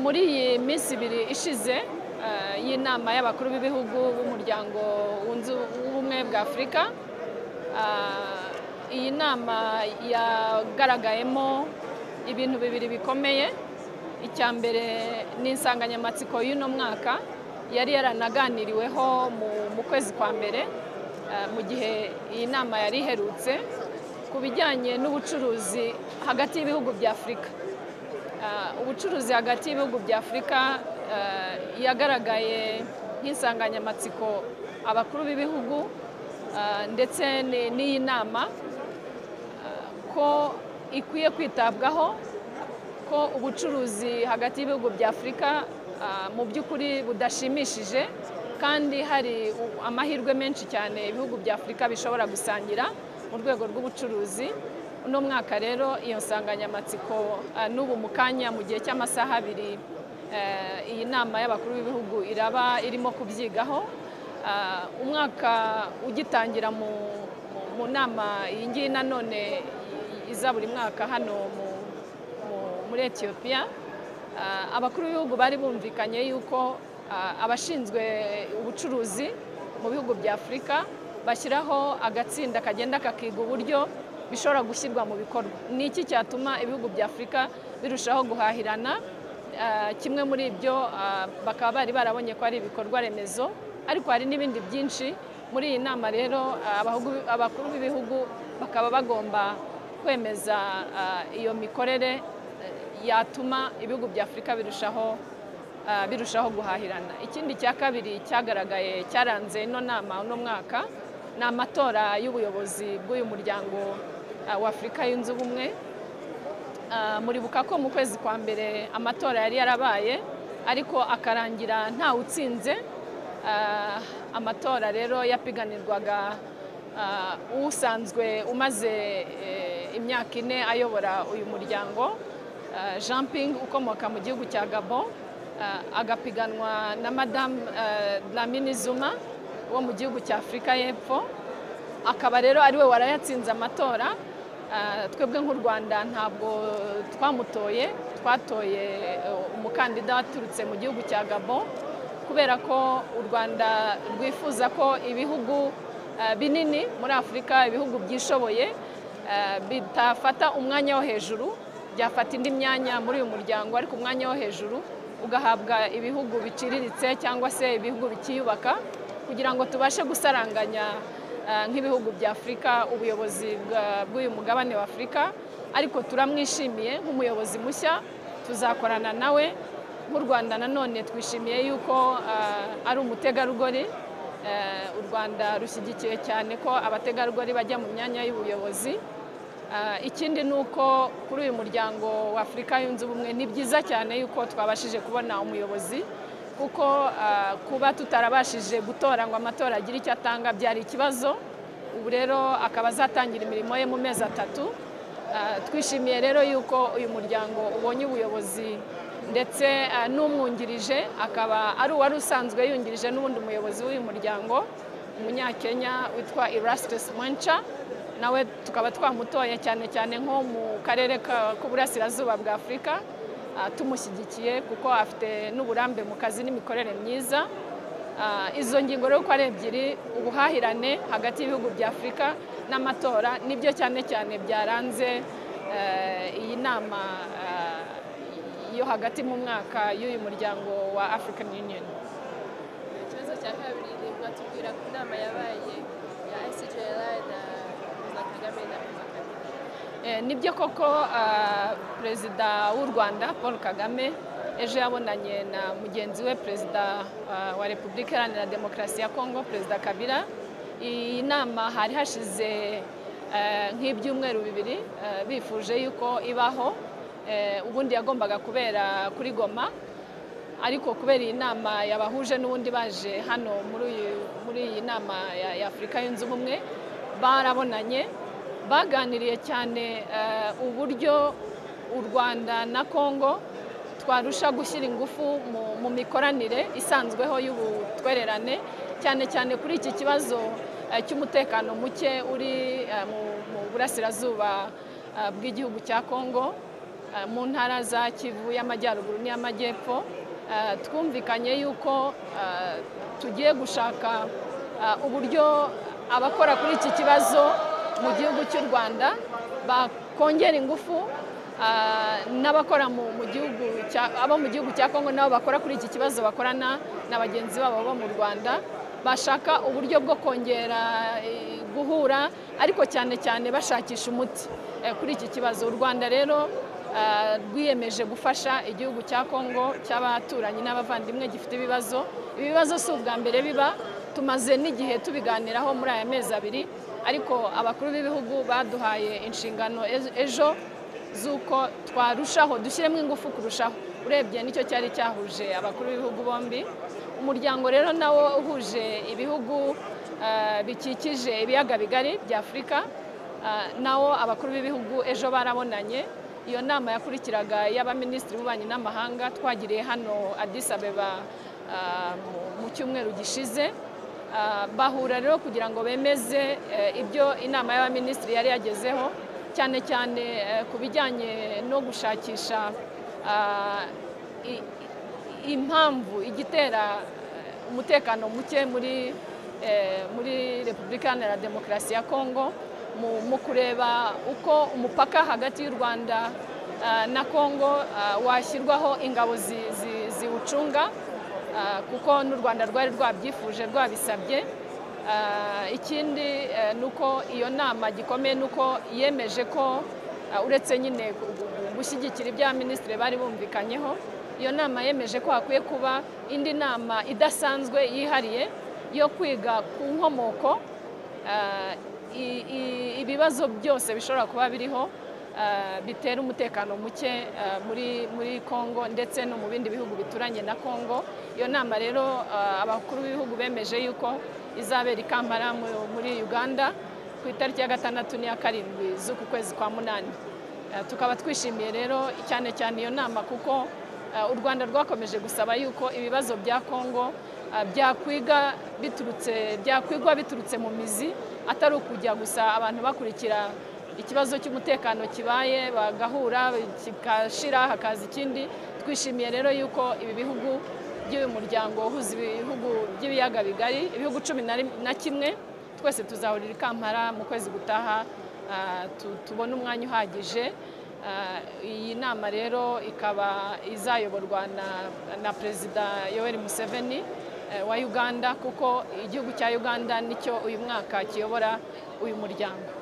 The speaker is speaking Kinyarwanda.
muri iyi minsi ibiri ishize eh, y'inama y'abakuru b'ibihugu b'umuryango wunze ubumwe bwa afurika ah, iyi nama yagaragayemo ibintu bibiri bikomeye icya mbere ni insanganyamatsiko y'uno mwaka yari yaranaganiriweho mu- mu kwezi kwa mbere eh, mu gihe iyi nama yari iherutse ku bijyanye n'ubucuruzi hagati y'ibihugu bya afurika Ah, ubucuruzi hagati y'ibihugu bya afurika ah, yagaragaye nk'insanganyamatsiko abakuru b'ibihugu ah, ndetse ni- n'iyi nama ah, ko ikwiye kwitabwaho ko ubucuruzi hagati y'ibihugu bya afurika ah, mu by'ukuri budashimishije kandi hari u- amahirwe menshi cyane ibihugu bya afurika bishobora gusangira mu rwego rw'ubucuruzi uno mwaka rero iyo nsanganyamatsiko ah, n'ubu mu kanya mu gihe cy'amasaha abiri eh, iyi nama y'abakuru b'ibihugu iraba irimo kubyigaho Ah, umwaka ugitangira mu, mu- mu nama iyi ngiyi nanone iza buri mwaka hano mu, mu- muri etiyopiya Ah, abakuru b'ibihugu bari bumvikanye yuko ah, abashinzwe ubucuruzi mu bihugu bya afurika bashyiraho agatsinda kagenda kakiga uburyo bishobora gushyirwa mu bikorwa ni iki cyatuma ibihugu bya afurika birushaho guhahirana Ah, kimwe muri ibyo ah, bakaba bari barabonye ko ari ibikorwa remezo ariko hari n'ibindi byinshi muri iyi nama rero ah, abahugu- abakuru b'ibihugu bakaba bagomba kwemeza ah, iyo mikorere eh, yatuma ibihugu bya afurika birushaho ah, birushaho guhahirana ikindi cya kabiri cyagaragaye cyaranze ino nama uno mwaka ni amatora y'ubuyobozi bw'uyu muryango ah, wa afurika yunze ubumwe Ah, muribuka ko mu kwezi kwa mbere amatora yari yarabaye ariko akarangira ntawe utsinze Ah, amatora rero yapiganirwaga ah, usanzwe umaze eh, imyaka ine ayobora uyu muryango Ah, Jean Ping ukomoka mu gihugu cya Gabon ah, agapiganwa na Madame ah, Dlamini Zuma wo mu gihugu cya Afurika y'Epfo akaba rero ari we warayatsinze amatora Ah, twebwe nk'u rwanda ntabwo twamutoye twatoye eh, umukandida waturutse mu gihugu cya gabo kubera ko u rwanda rwifuza ko ibihugu ah, binini muri afurika ibihugu byishoboye ah, bitafata umwanya wo hejuru byafata indi myanya muri uyu muryango ariko umwanya wo hejuru ugahabwa ibihugu biciriritse cyangwa se ibihugu bikiyubaka kugira ngo tubashe gusaranganya eh, nk'ibihugu bya Afurika ubuyobozi bwa- bw'uyu mugabane wa Afurika ariko turamwishimiye nk'umuyobozi mushya tuzakorana nawe nk'u Rwanda nanone twishimiye yuko eh, ari umutegarugori Eh, u Rwanda rushyigikiye cyane ko abategarugori bajya mu myanya y'ubuyobozi Eh, ikindi ni uko kuri uyu muryango wa Afurika yunze ubumwe ni byiza cyane yuko twabashije kubona umuyobozi kuko ah, kuba tutarabashije gutora ngo amatora agire icyo atanga byari ikibazo ubu rero akaba azatangira imirimo ye mu mezi atatu Ah, twishimiye rero yuko uyu muryango ubonye ubuyobozi ndetse ah, n'umwungirije akaba ari uwari usanzwe yungirije n'ubundi umuyobozi w'uyu muryango umunyakenya witwa Erastus Mwencha nawe tukaba twamutoye cyane cyane nko mu karere ka- k'uburasirazuba bwa Afurika Ah, tumushyigikiye kuko afite n'uburambe mu kazi n'imikorere myiza Ah, izo ngingo rero uko ari ebyiri ubuhahirane hagati y'ibihugu bya afurika n'amatora nibyo cyane cyane byaranze eh, iyi nama ah, yo hagati mu mwaka y'uyu muryango wa african union ikibazo cya kabiri ni mwatubwira ku nama yabaye ya ICJLI na perezida kagame na perezida kagame Eh, nibyo koko ah, perezida w'u rwanda paul kagame ejo yabonanye na mugenzi we perezida ah, wa repubulika iharanira demokarasi ya kongo perezida kabila iyi nama hari hashize eh, nk'ibyumweru bibiri eh, bifuje yuko ibaho Eh, ubundi yagombaga kubera kuri goma ariko kubera iyi nama yabahuje n'ubundi baje hano muri uyu- muri iyi nama ya ya afurika yunze ubumwe barabonanye baganiriye cyane eh, uburyo u rwanda na kongo twarusha gushyira ingufu mu, mu mikoranire isanzweho y'ubutwererane cyane cyane kuri iki kibazo eh, cy'umutekano muke uri eh, mu, mu burasirazuba eh, bw'igihugu cya kongo ah, mu ntara za kivu y'amajyaruguru n'iy'amajyepfo ah, twumvikanye yuko ah, tugiye gushaka ah, uburyo abakora kuri iki kibazo mu gihugu cy'u rwanda bakongera ingufu ah, n'abakora mu- mu gihugu cya- abo mu gihugu cya kongo nabo bakora kuri iki kibazo bakorana na bagenzi babo bo mu rwanda bashaka uburyo bwo kongera eh, guhura ariko cyane cyane bashakisha umuti eh, kuri iki kibazo u rwanda rero ah, rwiyemeje gufasha igihugu cya kongo cy'abaturanyi n'abavandimwe gifite ibibazo ibi bibazo si ubwa mbere biba tumaze n'igihe tubiganiraho muri aya mezi abiri ariko abakuru b'ibihugu baduhaye inshingano ez- ejo z'uko twarushaho dushyiremo ingufu kurushaho urebye nicyo cyari cyahuje abakuru b'ibihugu bombi umuryango rero nawo uhuje ibihugu eh, bikikije ibiyaga bigari bya afurika eh, nawo abakuru b'ibihugu ejo barabonanye iyo nama yakurikiraga y'abaminisitiri b'ububanyi n'amahanga twagiriye hano Addis Abeba eh, mu- mu cyumweru gishize Ah, bahura rero kugira ngo bemeze eh, ibyo inama y'abaminisitiri yari yagezeho cyane cyane eh, ku bijyanye no gushakisha ah, i- i- impamvu igitera eh, umutekano muke muri eh, muri repubulika iharanira demokarasi ya kongo mu- mu kureba uko umupaka hagati y'u rwanda ah, na kongo ah, washyirwaho ingabo zi- zi- ziwucunga Ah, kuko n'u rwanda rwari rwabyifuje rwabisabye Ah, ikindi eh, ni uko iyo nama gikomeye ni uko yemeje ko ah, uretse nyine gu- gu- gushyigikira ibya minisitiri bari bumvikanyeho iyo nama yemeje ko hakwiye kuba indi nama idasanzwe yihariye yo kwiga ku nkomoko Ah, i- i- ibibazo byose bishobora kuba biriho ah, bitera umutekano muke ah, muri muri Kongo ndetse no mu bindi bihugu bituranye na Kongo iyo nama rero ah, abakuru b'ibihugu bemeje yuko izabera i Kampala mu- muri Uganda ku itariki ya gatandatu n'iya karindwi z'uku kwezi kwa munani Ah, tukaba twishimiye rero cyane cyane iyo nama kuko ah, u Rwanda rwakomeje gusaba yuko ibibazo bya Kongo ah, byakwiga biturutse byakwigwa biturutse mu mizi atari ukujya gusa abantu bakurikira ikibazo cy'umutekano kibaye bagahura kigashira hakaza ikindi twishimiye rero yuko ibi bihugu by'uyu muryango uhuza ibihugu by'ibiyaga bigari ibihugu cumi na rim- na kimwe twese tuzahurira i Kampala mu kwezi gutaha ah, tu- tubone umwanya uhagije Ah, iyi nama rero ikaba izayoborwa na, na perezida yoweri museveni eh, wa uganda kuko igihugu cya uganda nicyo uyu mwaka kiyobora uyu muryango